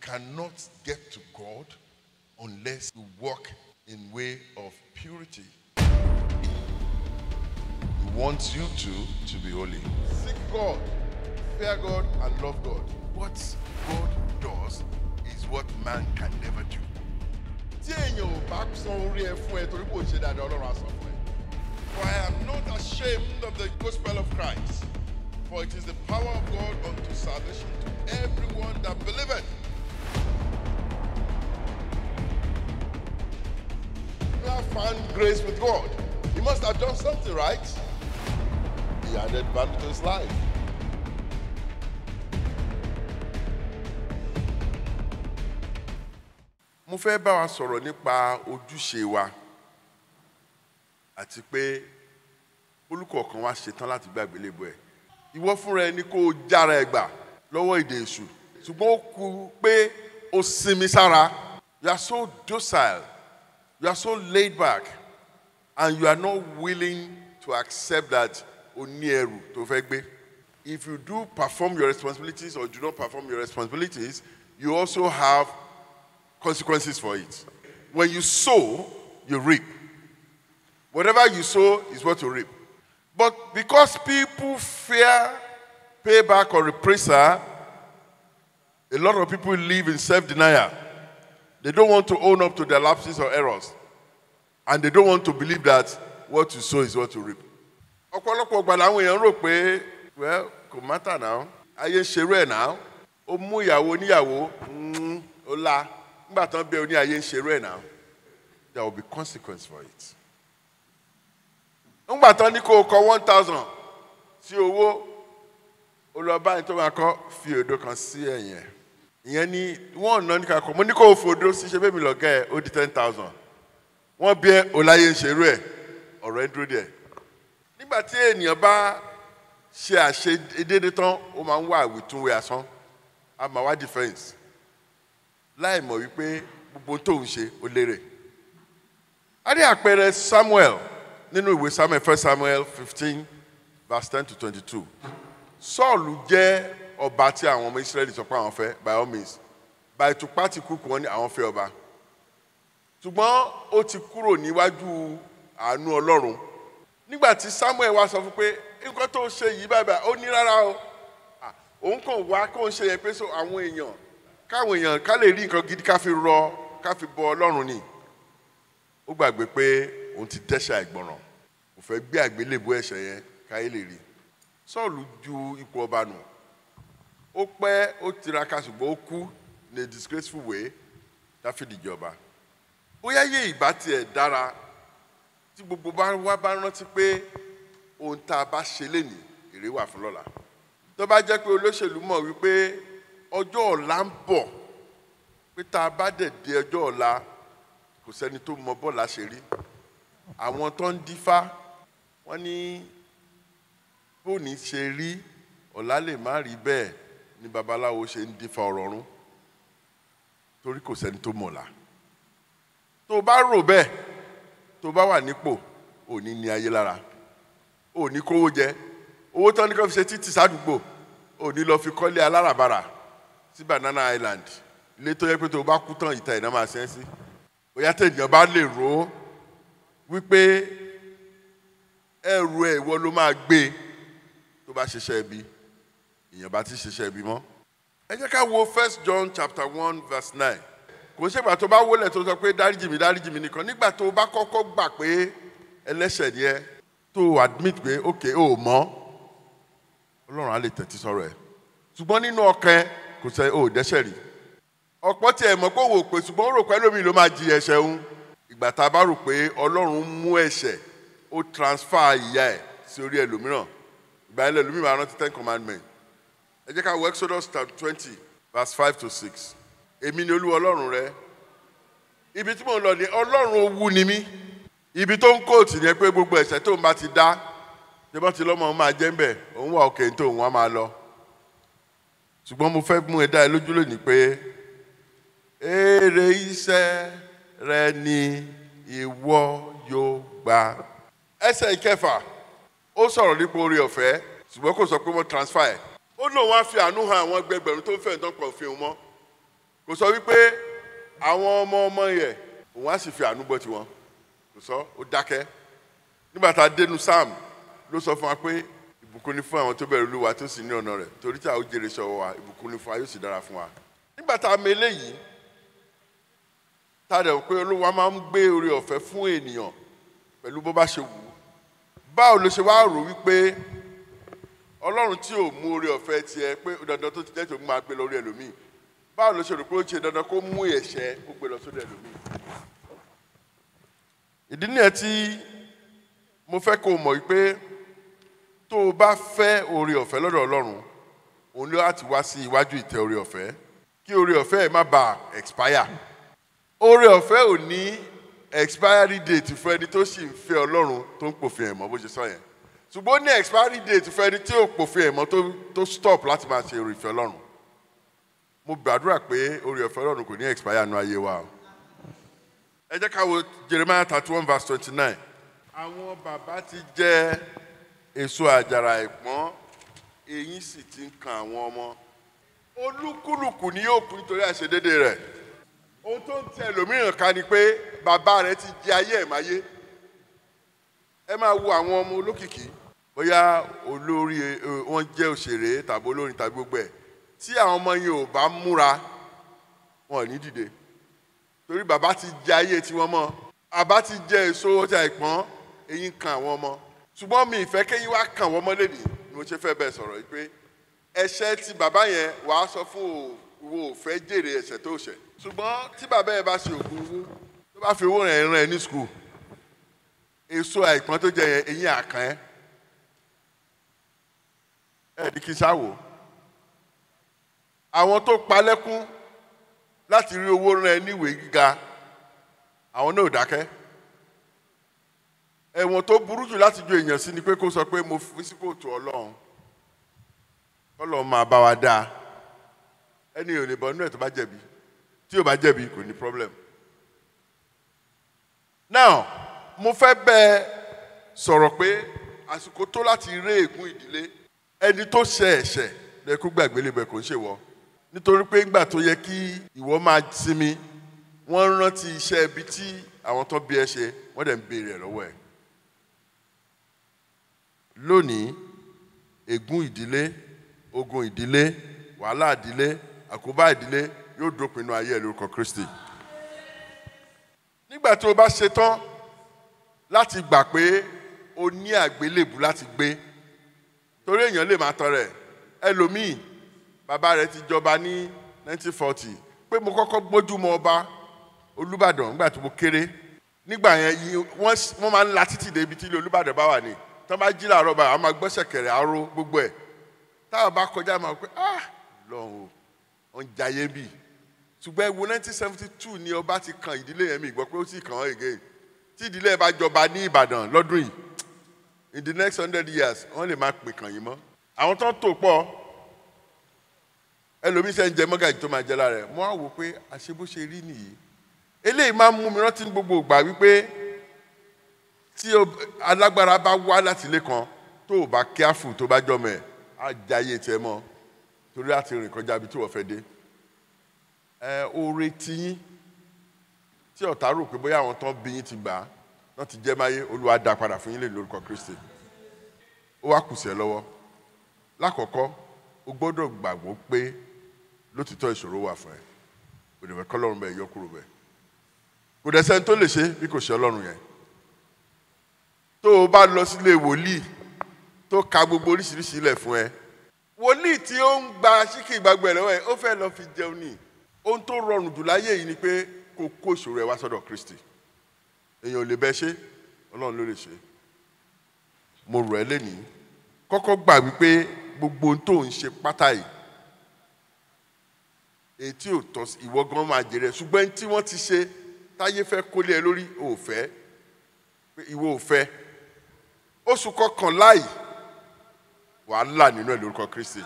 cannot get to God unless you walk in way of purity. He wants you to to be holy. Seek God, fear God, and love God. What God does is what man can never do. Tí èèyàn ò bá san orí ẹ fún ẹ torí kò ṣe dáadáa Ọlọ́run á san fún ẹ. For I am not ashamed of the gospel of Christ, for it is the power of God unto salvation to everyone that believeth. You have found grace with God. He must have done something right. He added value to his life. mo fẹ́ bá wa sọ̀rọ̀ nípa ojúṣe wa àti pé olùkọ̀ọ̀kan wa ṣetán láti gbàgbé lébo ẹ̀ ìwọ fúnra ẹni kó o jára ẹ gbà lọ́wọ́ ìdè èṣù ṣùgbọ́n ó kù pé o sinmi sára you are so docile you are so laid back and you are not willing to accept that o ní ẹrù tó fẹ́ gbé if you do perform your responsibilities or do not perform your responsibilities you also have consequences for it. When you sow, you reap. Whatever you sow is what you reap. But because people fear payback or reprisal, a lot of people live in self denial. They don't want to own up to their lapses or errors. And they don't want to believe that what you sow is what you reap. ọ̀pọ̀lọpọ̀ ọgbà làwọn èèyàn rò pé well kò mátà náà ayé ń ṣerú ẹ̀ náà ó mú ìyàwó oníyàwó mm, ó la nígbà tán bẹ oní ayé ń ṣerú ẹ̀ náà there will be consequence for it. nígbà tán ní kó o kọ one thousand sí owó ó lọ báyìí tó máa kọ fi òdo kan sí ẹ̀yìn ẹ̀ ìyẹn ní wọ́n ná ní kakọ mo ní kó o fòdo sí ṣe bẹ́ẹ̀ mi lọ́gẹ́ ẹ̀ ó di ten thousand wọ́n bí ẹ ọláyé ń ṣerú ẹ̀ ọ̀rọ̀ ẹ̀ dúró díẹ̀ nígbà tí ènìyàn bá ṣe àṣedédé tán ó máa ń wá àwìtúnwé asán a máa wá defence láì mọ̀ wípé gbogbo tó ń ṣe ó lérè. a rí àpẹẹrẹ samuel nínú ìwé samuel first samuel fifteen verse ten to twenty-two sọ́ọ̀lù jẹ́ ọba tí àwọn ọmọ israẹli sọ pé àwọn fẹ́ by all means by ìtùpá ti kú kù wọ́n ní àwọn fẹ́ ọba ṣùgbọ́n ó ti kúrò níwájú àánú ọlọ́run nígbà tí samuel wá sọ fún pé nǹkan tó ṣe yìí báyìí báyìí ó ní rárá o Ah, òun kàn wá kó ń ṣe yẹn pé so àwọn èèyàn káwọn èèyàn ká lè rí nǹkan gidi ká fi rọ ká fi bọ ọlọ́run ni ó gbàgbé pé òun ti dẹ́ṣẹ̀ àìgbọràn kò fẹ́ gbé àgbélébù ẹ̀ṣẹ̀ yẹn káyé lè rí sọ́ọ̀lù ju ipò ọba nù ó pẹ́ ó tiraka ṣùgbọ́n ó kú in a disgraceful way dáfídì jọba bóyá yé ìbá tiẹ̀ dára tí gbogbo bá wá bá rántí pé ohun tá a bá ṣe lénìí èrè wà fún lọ́la tó bá jẹ́ pé olóṣèlú mọ̀ wípé ọjọ́ ọ̀la ń bọ̀ pé tá a bá dẹ̀ dé ọjọ́ ọ̀la kò sẹ́ni tó mọ bọ́ọ̀lá ṣe rí àwọn tó ń dífá wọ́n ní bóòní ṣe rí ọ̀la lè má rí bẹ́ẹ̀ ni babaláwo ṣe ń dífá ọ̀rọ̀ ọ̀run torí kò sẹ́ni tó mọ̀ ọ̀la tó o bá rò bẹ́ẹ̀ tó o bá wà nípò òní ní ayé lára òní kówó jẹ owó tán ní kó fi ṣe títì sádùúgbò òní lọ fi kọ́lé aláràbarà sí banana island ilé tó yẹ pé tó o bá kú tán ìta ìná máa ṣẹ́ sí bóyá tẹ̀yìn bá lè rò ó wípé ẹrù ẹ̀ ìwọ ló máa gbé tó bá ṣiṣẹ́ ibi èèyàn bá ti ṣiṣẹ́ ibi mọ́. ẹ jẹ́ ká wo first john chapter one verse nine kò ṣègbà tó bá wọlé tó sọ pé dáríjì mi dáríjì mi nìkan nígbà tó bá kọ́kọ́ gbà pé ẹlẹ́ṣẹ̀ ni ẹ tó admit pé ok o mọ̀ ọlọ́run á lè tẹ̀tí sọ̀rọ̀ ẹ̀ ṣùgbọ́n nínú ọkàn ẹ kò sẹ́ o dẹ́ṣẹ̀ rí ọ̀pọ̀ tí ẹ mọ̀ pé òwò pé ṣùgbọ́n ó rò pé lómi ló máa jí ẹ̀ṣẹ̀ ń ìgbà tá a bá rò pé ọlọ́run mú ẹ̀ṣẹ̀ ó transfer ìyà ẹ̀ sí orí ẹlòmíràn ìgbà yẹn lẹ́lòmíì máa rántí ten commandment ẹ jẹ́ ká wo exodus twenty verse five to six èmi ni olúwa ọlọ́run rẹ ibi tí mò ń lọ ni ọlọ́run owú ni mí ibi tó ń kóòtù ni pé gbogbo ẹ̀ṣẹ̀ tó ń bá ti dá tí wọ́n ti lọ́mọ òun máa jẹ́ ń bẹ̀ òun wà òkè tó òun á máa lọ ṣùgbọ́n mo fẹ́ mú ẹ dá ẹ lójú lónìí pé èrè iṣẹ́ rẹ ni ìwọ yóò gbà. ẹsẹ̀ ìkẹfà ó sọ̀rọ̀ nípa orí ọ̀fẹ́ ṣùgbọ́n kò sọ pé wọ́n transfer ẹ̀ ó lóun á fi àánú hàn àwọn ẹgbẹgbẹ̀rún tó ń fẹ́ ìtàn pọ̀ fi hàn mọ́ kò sọ wípé àwọn ọmọ ọmọ yẹ òun á sì fi àánú gbọ́ tiwọn kò sọ ó dákẹ́ nígbà tá a dénú sam ló sọ fún wa pé ìbùkún ni fún àwọn tó bẹ̀rù olúwa tó sì ní ọ̀nà rẹ̀ torí tí a ó jèrè sọ̀rọ̀ wa ìbùkún ni fún wa yóò sì dára fún wa nígbà tá a mọ eléyìí tá a dẹ̀ pé olúwa máa ń gbé oore ọ̀fẹ́ fún ènìyàn pẹ̀lú bó bá ṣe wù ú báwo ló ṣe wá rò wípé ọlọ́run tí ò mú oore ọ̀fẹ́ tiẹ̀ pé dandan tó ti jẹ́ tó máa gbé lórí ẹlòmíì báwo ló ṣe rò pé ó ṣe dandan kó mú ẹ̀ṣẹ̀ kó gbé lọ sórí ẹlòmíì ìdí nìyẹn tí mo fẹ́ kó o mọ̀ wípé tó o bá fẹ́ oore ọ̀fẹ́ lọ́dọ̀ ọlọ́run òun ló láti wá sí iwájú ìtẹ́ oore ọ̀fẹ́ kí oore ọ̀fẹ́ ẹ̀ má bàa expire oore ọ̀fẹ́ ò ní expiry date fún ẹni tó sì ń fẹ́ ọlọ́run tó ń pòfin ẹ̀mọ́ bó ṣe sọ yẹn ṣùgbọ́n ó ní expiry date fún ẹni tí ò pòfin ẹ̀mọ́ tó tó stop láti máa ṣe oore ìfẹ́ ọlọ́run mo gbàdúrà pé oore ọ̀fẹ́ ọlọ́run kò ní expire nínú ayé wa o ẹ jẹ́ ká wo Jeremiah thirty one verse twenty nine àwọn bàbá ti jẹ èso àjàrà ẹ̀pọ́n eyín sì ti ń kan àwọn ọmọ olúkúlùkù ni yóò kú nítorí àìṣedédé rẹ̀ ohun tó ń tẹ ẹlòmíràn ká ni pé bàbá rẹ̀ ti jẹ ayé ẹ̀ máyé ẹ máa wo àwọn ọmọ olókìkí bóyá olórí ẹ, wọn jẹ́ òṣèré tàbí olórin tàbí gbogbo ẹ̀ tí àwọn ọmọ yẹn ò bá múra wọn ò ní dìde torí bàbá ti jẹ ayé tiwọn mọ́ bàbá ti jẹ èso ọjà ìpọ́n eyín kan àwọn ọmọ ṣùgbọ́n mi ìfẹ́ kéyìn wá kàn wọ́n mọ́ lẹ́nìí ni mo ṣe fẹ́ bẹ́ẹ̀ sọ̀rọ̀ yìí pé ẹ̀ṣẹ̀ tí bàbá yẹn wàá sọ fún òwò òfẹ́ jèrè ẹ̀ṣẹ̀ tó ṣẹ̀ ṣùgbọ́n tí bàbá yẹn bá ṣe ògùn owó tó bá fi owó rẹ̀ rán ẹ ní skul èso àìpọ́n tó jẹ yẹn eyín àkàn ẹ ẹ ní kí n ṣáwò àwọn tó palẹ́kún láti rí owó rán ẹ níwèé gíga àwọn náà ò dákẹ́ ẹ̀wọ̀n tó burú jù láti ju èèyàn sí ni pé kó sọ pé mo fi sí kóòtù ọlọ́run ọlọ́run máa bá wa dáa ẹni ò lè bọ́ nínú ẹ̀ tó bá jẹ̀bi tí ò bá jẹ̀bi kò ní problem. now mo fẹ́ bẹ́ẹ̀ sọ̀rọ̀ pé àsìkò tó láti ré ègún ìdílé ẹni tó ṣe ẹ̀ṣẹ̀ lẹ́kú gbàgbé lè bẹ̀ kó ń ṣèwọ nítorí pé ńgbà tó yẹ kí ìwọ máa sinmi wọ́n rántí iṣẹ́ ibi tí àwọn tó bí ẹ ṣe wọ́n dẹ̀ ń béèrè ẹ̀ lọ́wọ́ ẹ̀ lónìí ègún ìdílé ogun ìdílé wàhálà ìdílé àkóbá ìdílé yóò dópin inú ayé ẹ lórúkọ Kristi nígbà tí o bá ṣetán láti gbà pé o ní àgbélébù láti gbé torí èèyàn lè máa tọrẹ ẹlòmíì bàbá rẹ̀ ti jọba ní 1940 pé mo kọ́kọ́ gbójú mọ ọba Olúbàdàn nígbà tí mo kéré nígbà yẹn yí- wọ́n s- wọ́n máa ń la títì débi tí ilé Olúbàdàn bá wà ní tí wọ́n bá jí làárọ̀ báyìí àwọn máa gbọ́ ṣẹ̀kẹ̀rẹ̀ aró gbogbo ẹ̀ táwọn bá kọjá máa pẹ́ ah lọ́hùn ó ń jayé bì ṣùgbọ́n ewu 1972 ni ọba ti kan ìdílé yẹn mi gbọ́ pé ó sì kàn án again tí ìdílé yẹn bá jọba ní Ìbàdàn lọ́dún yìí in the next hundred years wọ́n lè máa pè kàn yín mọ́ àwọn tó ń tò pọ̀ ẹlòmíín sẹ́ ń jẹ mọ́gàjì tó máa jẹ lára ẹ̀ mo á wò pé àṣé bó ṣe rí nìyí eléyìí máa ń mú mi rántí ní gbogbo ìgbà wípé tí o- alágbára bá wá láti ilé kan tó o bá kíáfù tó bá jọmọ ẹ̀ á jayé tiẹ̀ mọ́ torí láti rìn kọjá ibi tí wọ́n fẹ́ dé ẹ oore tiyín tí ọ̀tá rò pé bóyá àwọn tán bí yín ti gbà á náà ti jẹ́ máyé olúwa dá padà fún yín lè lórúkọ Kristi ó wá kù sí ẹ lọ́wọ́ lákọ̀ọ́kọ́ o gbọ́dọ̀ gbàgbọ́ pé lótìtọ́ ìṣòro wà fún ẹ kò dẹ̀ fẹ́ kọ́ lọ́run bẹ́ẹ̀ yọ kúrò bẹ́ẹ̀ kò dẹ̀ sẹ́ni tó lè ṣe bí kò ṣe ọlọ́run yẹn tó o bá lọ sílé wòlíì tó ka gbogbo oríṣiríṣi ilẹ̀ fún ẹ wòlíì tí ó ń gba síkì ìgbàgbọ́ ẹ̀ lọ́wọ́ ẹ ó fẹ́ lọ fi jẹun ní ohun tó rọrùn jù láyé yìí ni pé kó kó ìṣòro ẹ wá sọ́dọ̀ Kristi èèyàn ò lè bẹ ṣe ọlọ́run ló lè ṣe mo rọ̀ ẹ́ lẹ́nìí kọ́kọ́ gbà wípé gbogbo ohun tó ń ṣe pátá yìí èyí tí ò tọ́ sí ìwọ gan máa jèrè ṣùgbọ́n ẹni tí wọ́n ti ṣe táyé fẹ́ kólé ẹ lórí ò fẹ́ pé ìwọ ò fẹ́ oṣù kọkànlá yìí wàhálà nínú ẹ lórúkọ Kristi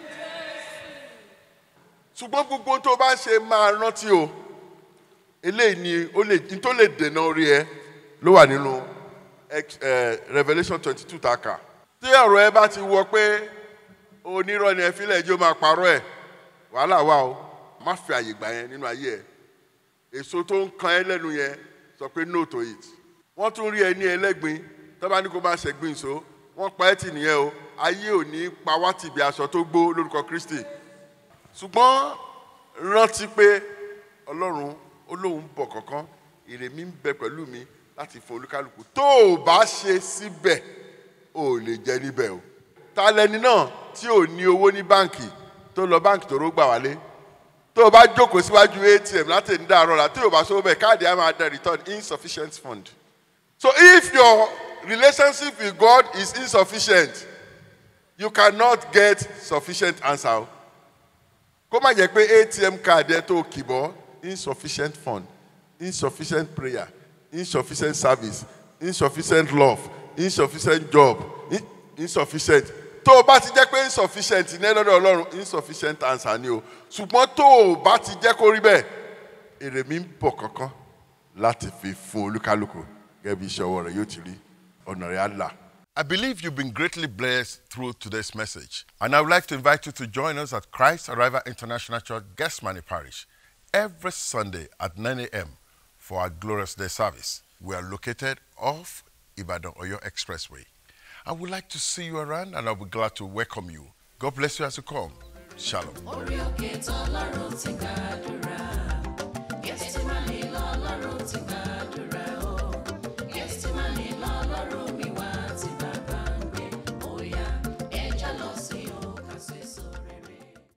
ṣùgbọ́n gbogbo ohun tó bá ń ṣe máa rántí o eléyìí ni ó lè ní tó lè dènà orí ẹ ló wà nínú Ex- eh, Revelation twenty two tá a kà tí ọ̀rọ̀ ẹ bá ti wọ pé onírọ́ ni ẹ fílẹ̀ ẹjọ́ máa parọ́ ẹ̀ wàhálà wà o má fi àyè gbà yẹn nínú ayé ẹ èso tó ń kan ẹ lẹ́nu yẹn sọ pé no to it wọ́n tún rí ẹ ní ẹlẹ́gbin tó bá ní kó má ṣẹ̀gbin so wọ́n pa ẹ́ tì nìyẹn o ayé ò ní pa wá tì bí aṣọ tó gbó lórúkọ Kristi ṣùgbọ́n rántí pé ọlọ́run ó lóun bọ̀ kankan èrè mi ń bẹ pẹ̀lú mi láti fún olúkálùkù tó o bá ṣe síbẹ̀ o ò lè jẹ níbẹ̀ o ta lẹni náà tí ò ní owó ní báǹkì tó lọ báǹkì tó ró gbà wálé tó o bá jókòó síwájú atm láti ní dàárọ̀ la tí o bá sọ bẹ́ẹ̀ káàdì á máa dẹ̀ return insufficient fund so if your relationship with God is insufficient you cannot get sufficient answer o kó má jẹ́ pé atm card ẹ tó kìbọ̀ insufficient fund insufficient prayer insufficient service insufficient love insufficient job in- insufficient tó o bá ti jẹ́ pé insufficient ní lọ́dọ̀ ọlọ́run insufficient answer ni o ṣùgbọ́n tó o bá ti jẹ́ kó rí bẹ́ẹ̀ èrè mi ń bọ̀ kankan láti fi fún olúkálùkù gẹ́gẹ́ bí iṣẹ́ ọwọ́ rẹ̀ yóò ti rí ọ̀nà rẹ̀ á là. I believe you've been greatly blessed through today's message. And I would like to invite you to join us at Christ Arrival International Church, Gasmani Parish, every Sunday at 9 a.m. for our Glorious Day service. We are located off Ibadan Oyo Expressway. I would like to see you around and I'll be glad to welcome you. God bless you as you come. Shalom. orí òkè tọ́lọ́run ti gbàdúrà